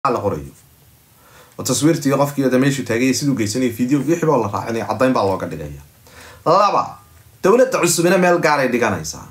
la qorayo oo taswiirtii qofkii oda meeshuu taagaya siduu geysanaya video wixii baa la raacinaya caddayn baa looga dhigaya laba dowladda cusubina meel gaaray dhiganaysaa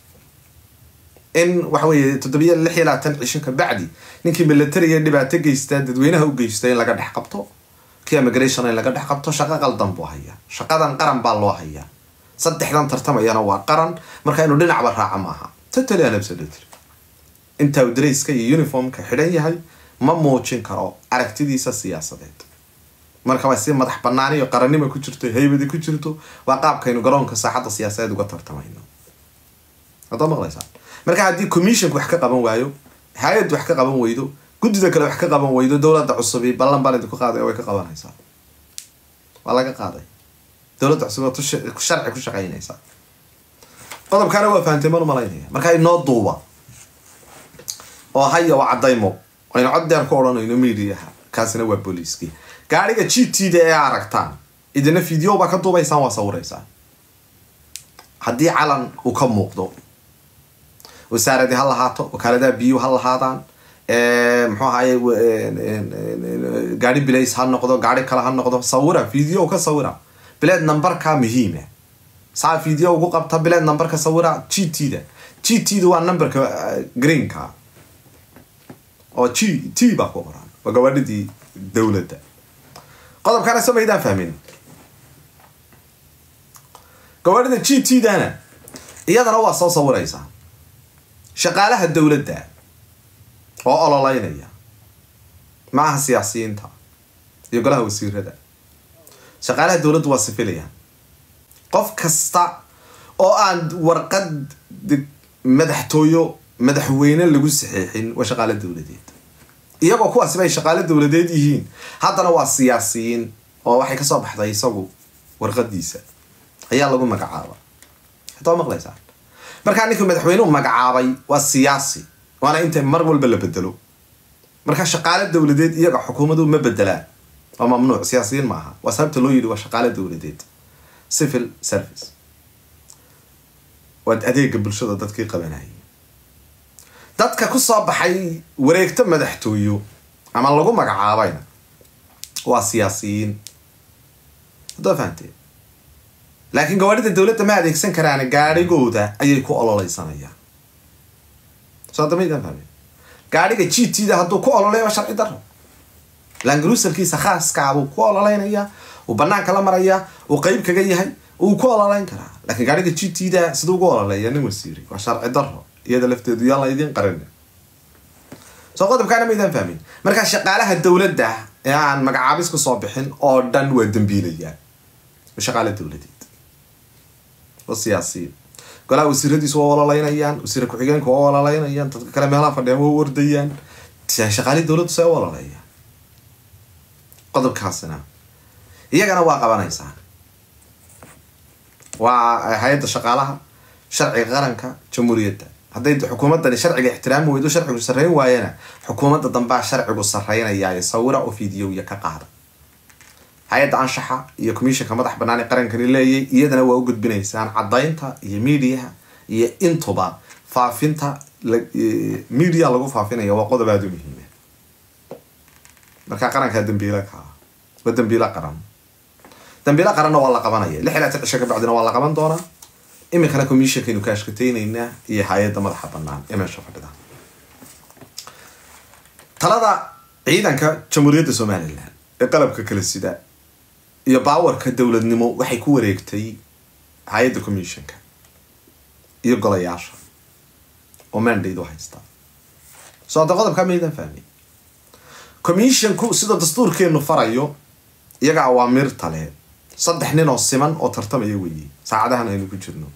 in waxa weeye toddobiya lix iyo labaatan cisho ka bacdi ninkii militariga dhibaato geystaa dadweynaha u geysta in laga dhex qabto kii immigration in laga dhex qabto shaqo qaldan buu hayaa shaqadan qaran baa loo hayaa saddexdan tartamayana waa qaran marka inuu dhinacba raaca maaha totally unabsolutely intaa uu darayska iyo uniformka xidhan yahay ma muujin karo aragtidiisa siyaasadeed marka waa si madax banaan iyo qarannimo ku jirto haybadi ku jirto waa qaabkaynu garoonka saaxadda siyaasadeed uga tartamayno haddaad maqlaysaan marka haddii commissionka wax ka qaban waayo hay-addu wax ka qaban weydo guddida kale wax ka qaban weydo dowladda cusubi ballan baan idinku qaaday way ka qabanaysaa waa laga qaaday dowladda cusub waa sharci ku shaqaynaysaa qodobkaana waa fahamtay man umalaynaya marka inoo duuba oo haya waa caddaymo aynu cod deer ku odhanayno mediaha kaasina waa booliiskii gaariga g t da ee aragtaan idina video baa ka duubaysaan waa sawiraysaan haddii calan uu ka muuqdo wasaaradii ha lahaato wakaaladaha biyuu ha lahaadaan muxuu ahaye gaari bilays ha noqdo gaari kale ha noqdo sawira video ka sawira bileed numberka muhiima saa video ugu qabta bileed numberka sawira g t da g t da waa numberka greenka oo g t baa ku qoran waa gawaadhidii dowladda qodobkaana samaydaan fahmin gawaadhida g t dana iyadana waa soo sawiraysaa shaqaalaha dowladda oo ololeynaya maaha siyaasiyiinta iyo golaha wasiirada shaqaalaha dowladdu waa sifilayaan qof kasta oo aan warqad madaxtooyo madaxweyne lagu saxiixin waa shaqaalo dowladeed iyagoo kuwaasiba ay shaqaalo dowladeed yihiin haddana waa siyaasiyiin oo waxay kasoo baxday isagu warqadiisa ayaa lagu magacaaba hataa maqlaysaan markaa ninkii madaxweynuhu magacaabay waa siyaasi waana inta mar walba la bedelo markaa shaqaalo dowladeed iyaga xukuumadu ma bedelaan waa mamnuuc siyaasiyiin maaha waa sababta loo yidhi waa shaqaalo dowladeed civil service waa adeega bulshada dadkii qabanayay dadka kusoo baxay wareegto madaxtooyo ama lagu magacaabayna waa siyaasiyiin haddaa fahamtee laakiin gawaadhida dowladda ma adeegsan karaan gaadhigooda ayay ku ololeysanayaan soo damaydaan fahme gaadhiga g t da hadduu ku ololeya waa sharci daro langrusalkiisa khaaskaabuu ku ololeynayaa uu banaanka la marayaa uu qeyb kaga yahay uu ku ololeyn karaa laakiin gaadhiga g t da siduu ugu ololeeya nin wasiiri waa sharci daro iyada lafteedu yaan la idiin qarin soo qodobkaana maydaan fahmin markaa shaqaalaha dowladda ee aan magacaabis ku soo bixin oo dhan waa dambiilayaan shaqaala dowladeed waa siyaasiyiin golaha wasiiradiisu waa ololeynayaan wasiir ku-xigeenku waa ololeynayaan dadka kale meelaha fadhiyaan waa wardayaan shaqaalihii dowladdu see u ololeeyaan qodobkaasina iyagana waa qabanaysaan waa hay-adda shaqaalaha sharciga qaranka jamhuuriyadda hadday xukuumaddani sharciga ixtiraami weydo sharcigu sarreyn waayana xukuumadda dambaa sharcigu sarreynaya sawira oo videoya ka qaada hay-adda anshaxa iyo commissionka madax banaan ee qarankani leeyay iyadana waa u gudbinaysaan caddaynta iyo mediaha iyo intuba faafinta media lagu faafinaya waa qodob aada u muhiima markaa qarankaa dambiila kaa waa dambiilo qaran dambiilo qaranna waa la qabanaya lix ilaa tan cisho ka bacdina waa la qaban doonaa iminkana commissionkaynu ka ashkateyneynaa iyo hay-adda madaxa banaan ee meesha fadhida talada ciidanka jamhuuriyadda somalilan ee qalabka kala sida iyo baawarka dowladnimo waxay ku wareegtay hay-adda commissionka iyo golayaasha oo mandate u haysta soo hadda qodobkaa maydan fahmi commissionku sida dastuurkeenu farayo iyaga awaamiirta leh saddex nin oo siman oo tartamaya weeye saacadahan aynu ku jirno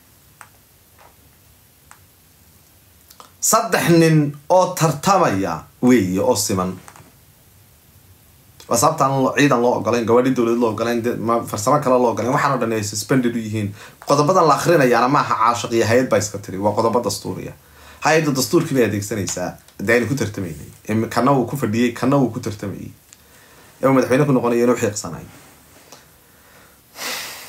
saddex nin oo tartamaya weeye oo siman waa sababtaan ciidan loo ogolayn gawaadhi dowlad loo ogolayn farsamo kale loo ogolayn waxaan o dhan ay suspended u yihiin qodobadan la akrinayaana maaha caashiq iyo hay-ad baa iska tiri waa qodobo dastuuriya hay-adda dastuurkii bay adeegsanaysaa dee aynu ku tartamaynay kana uu ku fadhiyey kana uu ku tartamayay ee uu madaxweyne ku noqonaya inuu xiiqsanay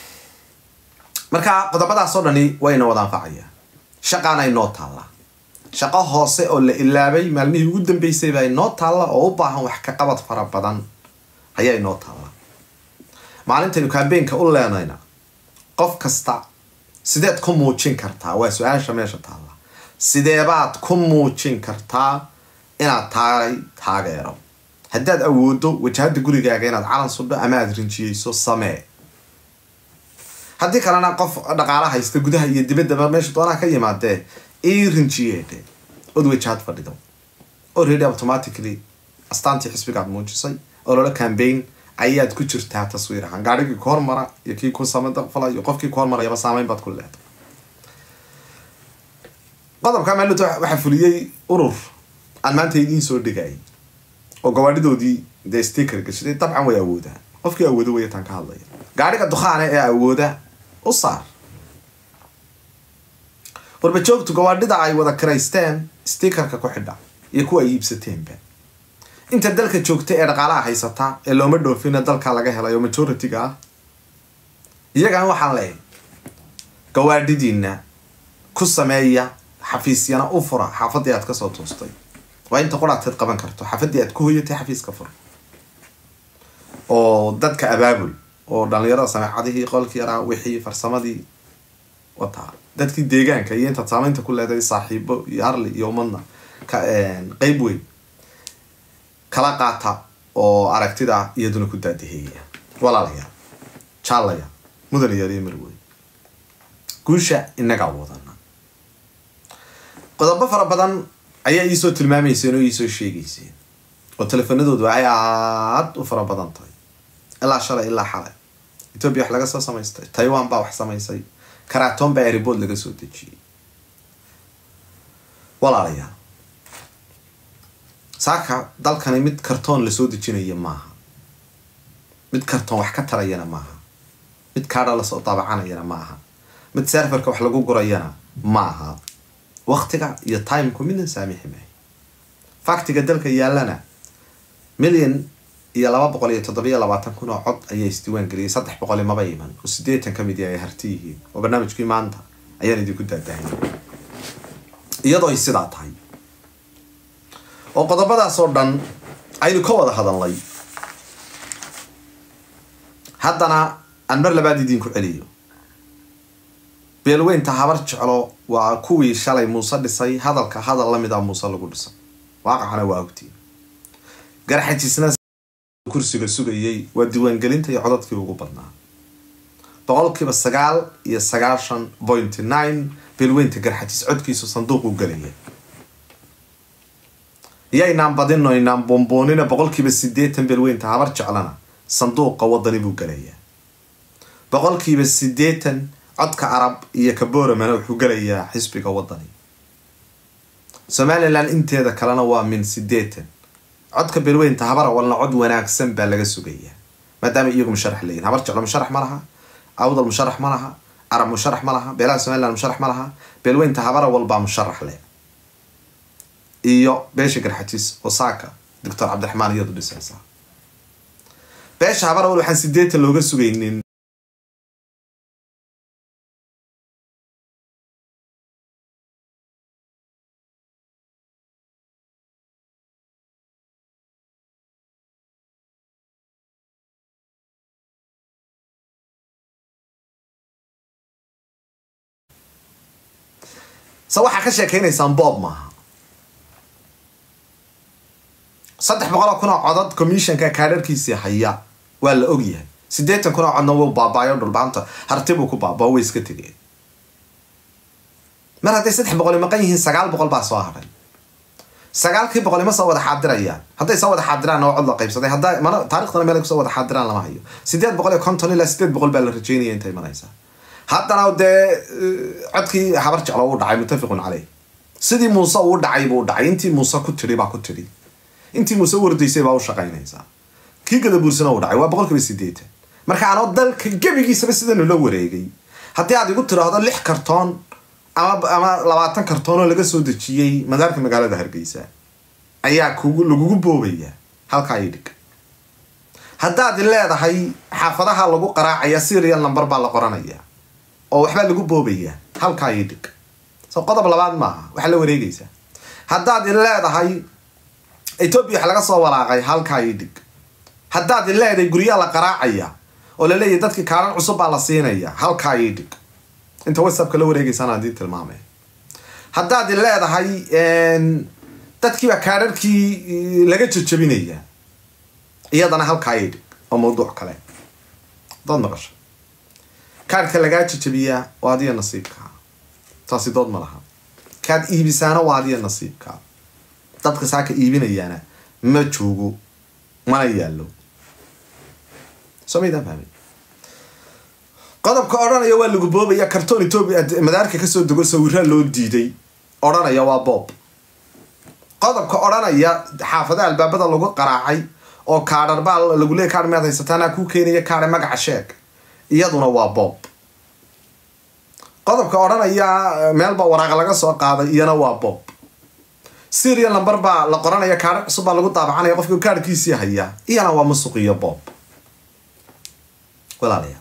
marka qodobadaas oo dhani wayna wada anfacaya shaqaana inoo taallaa shaqo hoose oo la ilaabay maalmihii ugu dambeysay baa inoo taalla oo u baahan wax ka qabad fara badan ayaa inoo taalla maalintaynu kaambeenka u leenayna qof kasta sideed ku muujin kartaa waa su-aasha meesha taalla sideebaad ku muujin kartaa inaad tahay taageero haddaad awoodo wajahada gurigaaga inaad calan sudho ama aada rinjiyeyso samee haddii kalena qof dhaqaala haysta gudaha iyo dibaddaba meesha doonaha ka yimaadee ii rinjiyeedhe od wajahad fadhido already automatically astaantii xisbigaad muujisay oo loola cambaign ayaad ku jirtaa taswiir ahaan gaarigii ku hormara iyo kii ku samafalayo qofkii ku hormarayaba saameyn baad ku leedahay qodobka maalinta waxaa fuliyey urur aan maanta idiin soo dhigayay oo gawaadhidoodii dee sticker gashaday dabcan way awoodaan qofkii awoodo wayataan ka hadlaya gaadhiga dukhaane ee awooda u saar warbajoogtu gawaadhida ay wada kiraysteen stickerka ku xidha iyo kuwa ay iibsateenba inta dalka joogta ee dhaqaalaha haysata ee looma dhoofina dalka laga helay oo majority-ga ah iyagan waxaan leehay gawaadhidiina ku sameeya xafiisyana u fura xaafadii aad kasoo toostay waa inta qurateed qaban karto xaafadii aad ku hoyatay xafiiska fur oo dadka abaabul oo dhalinyarada sameecadihii qolkii yaraa wixii farsamadii wataa dadkii deegaanka iyo intaad saameynta ku leedahay saaxiibo iyo harli iyo umadna qeyb weyn kala qaata oo aragtida iyaduna ku daadaheeya walaalayaal jaalaya mudan yaal iyo marweyn guusha inagaa wadana qodobo fara badan ayaa iisoo tilmaamayseen oo iisoo sheegayseen oo teleefanadoodu ay aad u fara badan tahay ilaa shalay ilaa xalay etoobiya wax laga soo samaystay taiwan baa wax samaysay karaton baa airbood laga soo dejiyey walaalayaal saaka dalkani mid kartoon lasoo dejinaya maaha mid kartoon wax ka tarayana maaha mid kaadha lasoo daabacanayana ma aha mid serferka wax lagu gurayana ma aha waktiga iyo timku midna saamixi maayo faktiga dalka yaalana milyan iyo laba boqol iyo toddobiyo labaatan kun oo cod ayaa isdiiwaan geliyay saddex boqoli maba iman oo sideetan ka mid ay harti yihiin oo barnaamijkii maanta ayaan idinku daadahay iyadoo ay sidaa tahay oo qodobadaas oo dhan aynu ka wada hadalnay haddana aan mar labaad idiinku celiyo beelweynta habar jeclo waa kuwii shalay muuse dhisay hadalka hadal lamid ah muuse lagu dhisay waaqacana waa ogtiin garxajisna kursiga sugayay waa diiwaangelinta iyo codadkii ugu badnaa boqolkiiba sagaal iyo sagaashan pointy nine beelweynta garxajis codkiisu sanduuqu galaya yaynaan badino inaan boomboonina boqolkiiba sideetan beelweynta habar jeclana sanduuqa wadani buu galayaa boqolkiiba sideetan codka arab iyo kaboramana wuxuu galayaa xisbiga wadani somalilan inteeda kalena waa min sideetan codka beelweynta habar awalna cod wanaagsan baa laga sugayaa maadaama iyagu musharax leeyihin habar jeclo musharax ma laha awdal musharax ma laha arab musharax ma laha beelaha somalilan musharax ma laha beelweynta habar awal baa musharax leh iyo beesha garxajis oo saaka doctor cabdiraxmaan iyadu dhisaysa beesha habar awal waxaan sideetan looga sugaynin se waxaa ka sheekeynaysaan boob maaha saddex boqol oo kun oo codod commissionka kaadharkiisii haya waa la ogyahay sideetan kun oo codna wuu baabaayo dhulbaanta hartibuu ku baabao way iska tegeen mar hadday saddex boqoli maqan yihiin sagaal boqol baa soo hadhay sagaalkii boqoli ma soo wada xaadirayaan hadday soo wada xaadiraan oo cod la qaybsaday hadda mana taariikhdana meel ay kusoo wada xaadiraan lama hayo sideed boqol iyo konton ilaa sideed boqol baa la rajeynaya intay imanaysaa haddana dee codkii habar jeclo uu dhacay muttafiqun caleyh sidii muuse uu dhacay buu dhacay intii muuse ku tidhi baa ku tidhi intii muuse wardaysay baa u shaqaynaysaa kii gadabuursana uu dhacay waa boqol kiiba sideetan marka anoo dalka gebigiisaba sidanu la wareegay haddii aad igu tiraahdo lix kartoon ama ama labaatan kartoon oo laga soo dejiyey madaarka magaalada hargeysa ayaa kugu lagugu boobaya halkaa ii dhig haddaad leedahay xaafadaha lagu qaraacaya serial number baa la qoranaya oo waxbaa lagu boobaya halkaa ii dhig so qodob labaad maaha waxaa la wareegaysaa haddaad i leedahay etoobiya wax laga soo walaaqay halkaa ii dhig haddaad i leedahay guryaa la qaraacaya oo la leeyahay dadkii kaaran cusub baa la siinaya halkaa ii dhig inta whatsappka la wareegeysaan haddii tilmaamay haddaad i leedahay dadkiibaa kaadharkii laga jajabinaya iyadana halkaa ii dhig oo mawduuc kale dood maqasho kaadhka lagaa jajabiyaa waa adiya nasiibkaa taasi dood ma laha kaad iibisaana waa adiya nasiibkaa dadka saaka iibinayaana ma joogo mana yaallo soo maydaan fahmay qodobka odhanaya waa lagu boobaya kartoon etoobiya madaarka kasoo dego sawiraa loo diiday odhanaya waa boob qodobka odhanaya xaafadaha albaabada lagu qaraacay oo kaadhar baa lagu leey kaadh miyaad haysataana kuu keenaya kaadhe magaca sheeg iyaduna waa boob qodobka odhanaya meelbaa waraaqa laga soo qaaday iyana waa boob serial number baa la qoranaya kaadha cusub baa lagu daabacanaya qofka kaadhkiisii haya iyana waa musuq iyo boob walaalayaa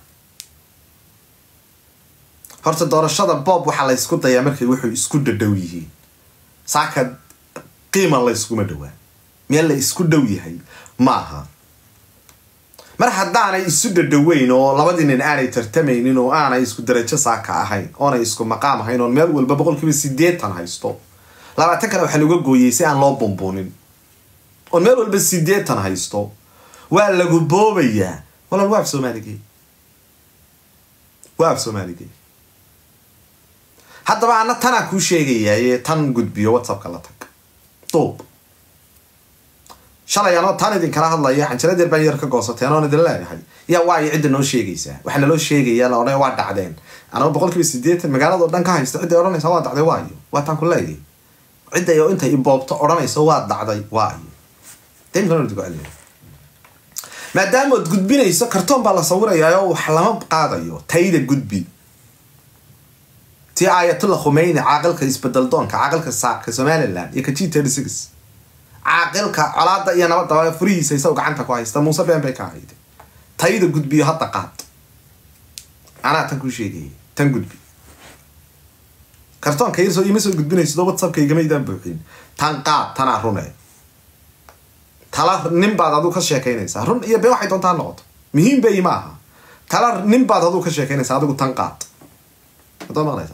horta doorashada boob waxaa la ysku dayaa markay wuxuu isku dhadhow yihiin saaka qiima la yskuma dhowaa meel la isku dhow yahay ma aha mar haddaanay isu dhadhoweyn oo labadii nin aanay tartamaynin oo aanay isku darajo saaka ahayn oonay isku maqaam ahayn oon meel walba boqol kiiba sideetan haysto labaatan kale waxaa laga gooyey si aan loo bumbuunin oon meel walba sideetan haysto waa lagu boobayaa walaal waa af soomaaligee waa af soomaaligee haddaba ana tanaa kuu sheegayaaye tan gudbiyo whatsappka la tag duub shalay anoo tan idinkala hadlaya xanjaradeer baan yar ka goosateen oon idin leeyahay yaa waayo cidda noo sheegaysaa waxaa naloo sheegayaa la odhanaya waa dhacdeen anaba boqol kiiba sideetan magaalado dhan ka haysta cidday odhanaysa waa dhacday waayo waa taan ku leeyahay cidday oo intay iboobto odhanaysa waa dhacday waayo dmkceliya maadaamood gudbinayso kartoon baa la sawirayaa oo wax lama qaadayo tayda gudbi tii aayatullah khumeyni caaqilka isbedeldoonka caaqilka saaka somaliland iyo ka g thirty six caaqilka colaada iyo nabadaba furihiisa isago gacanta ku haysta muuse been bay ka hayde tayda gudbiyo hadda qaad anaa tan kuu sheegayay tan gudbi kartoonka yarsoo ima soo gudbinayso whatsappka igamaydaan buuxin tan qaad tanaa rune tala nin baad aduu ka sheekaynaysaa run iyo been waxay doontaa noqoto muhiim bay ma aha tala nin baad aduu ka sheekaynaysaa adigu tan qaad adoo maqlaysaa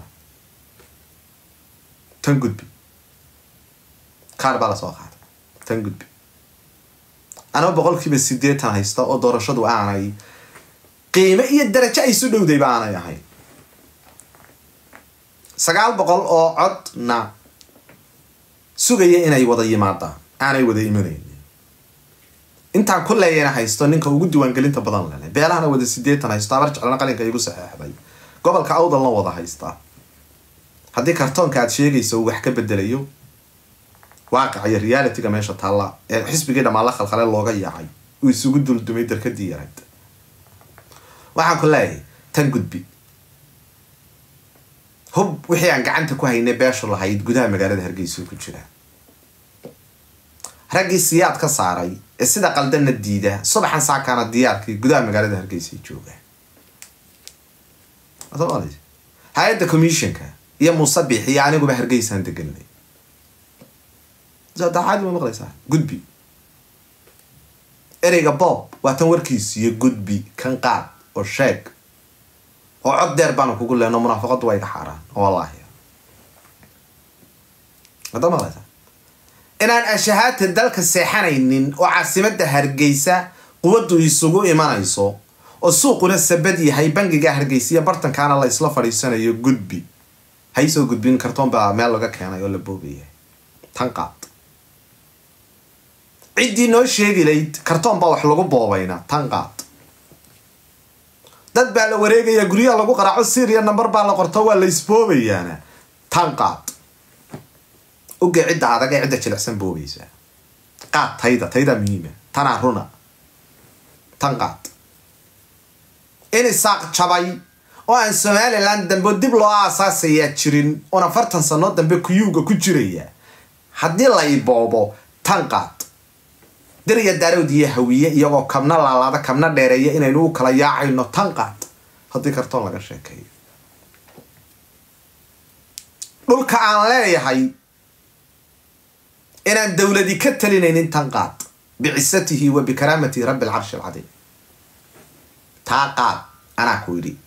tan gudbi kaar baa lasoo qaaday tan gudbi anaba boqol kiiba sideetan haysta oo doorashadu aanay qiime iyo darajo ay su dhowdayba aanay ahayn sagaal boqol oo codna sugaya inay wada yimaadaan aanay wada imanayn intaan ku leeyana haysto ninka ugu diiwaangelinta badan lele beelahana wada sideetan haysto abar jeclana qalinka igu saxeexday gobolka awdalna wada haystaa haddii kartoonka aad sheegayso uu wax ka bedelayo waaqica iyo realityga meesha taalla ee xisbigii dhammaan la khalkhale looga yaacay uu isugu duldumay darkadii yarayd waxaan ku leeyahay tan gudbi hub wixii aan gacanta ku haynay beeshu lahayd gudaha magaalada hargeysa ku jira raggii siyaad ka saaray ee sida qaldanna diida subaxan saakaana diyaarkii gudaha magaalada hargeysa jooga hay-adda commissionka iyo musabix iyo aniguba hargeysaan deganay dacaadi ma maqlaysaa gudbi ereyga bob waa tan warkiis iyo gudbi kan qaad oo sheeg oo cod deer baanu kugu lehno munaafaqadu waa iga xaaraan wallaahi hadda maqlaysaa inaan ashahaadta dalka seexanaynin oo caasimada hargeysa quwaddu isugu imanayso oo suuquna sabad yahay bangiga hargeysa iyo bartankaana la isla fadhiisanayo gudbi haysoo gudbin kartoon baa meel laga keenay oo la boobayahay tan qaad ciddii noo sheegi layd kartoon baa wax lagu boobayna tan qaad dad baa la wareegaya guryaha lagu qaraaco syria number baa la qorto waa la isboobayaana tan qaad oge cidda adag ee cidda jilicsan boobaysa qaad tayda tayda muhiima tanaa runa tan qaad in isaaq jabay oo aan somalilan dambe dib loo aasaasayaa jirin oon afartan sano dambe kuyuuga ku jiraya haddii la iboobo tan qaad diriya daarowd iyo hawiye iyagoo kabna laalaada kabna dheereeya inaynu u kala yaacayno tan qaad haddii kartoon laga sheekeeyo dhulka aan leeyahay inaan dowladi ka talinaynin tan qaad bicisatihi wa bikaraamatihi rabbi alcarshi alcadiim taa qaad anaa ku yidhi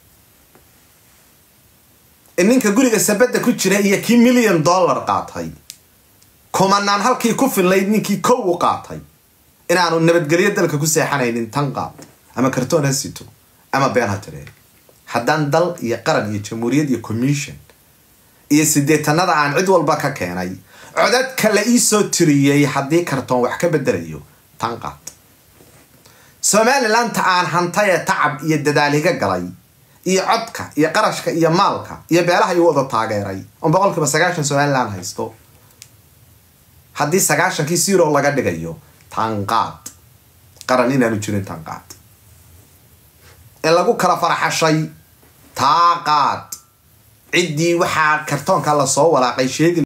in ninka guriga sabadda ku jira iyo kii milyan dollar qaatay kumanaan halkii ku fillayd ninkii kow u qaatay inaanu nabadgelyo dalka ku seexanaynin tan qaad ama kartoon ha sito ama been ha tireen haddaan dal iyo qaran iyo jamhuuriyad iyo commission iyo sideetanada aan cid walba ka keenay codadka la iisoo tiriyey haddii kartoon wax ka bedelayo tan qaad somalilandta aan hantay ee tacab iyo dadaal iga galay iyo codka iyo qarashka iyo maalka iyo beelaha igu wada taageeray on boqolkiiba sagaashan somaliland haysto haddii sagaashankii zero laga dhigayo tanqaad qaran inaanu jirin tanqaad in lagu kala faraxashay taaqaad ciddii waxaa kartoonka lasoo walaaqay sheegi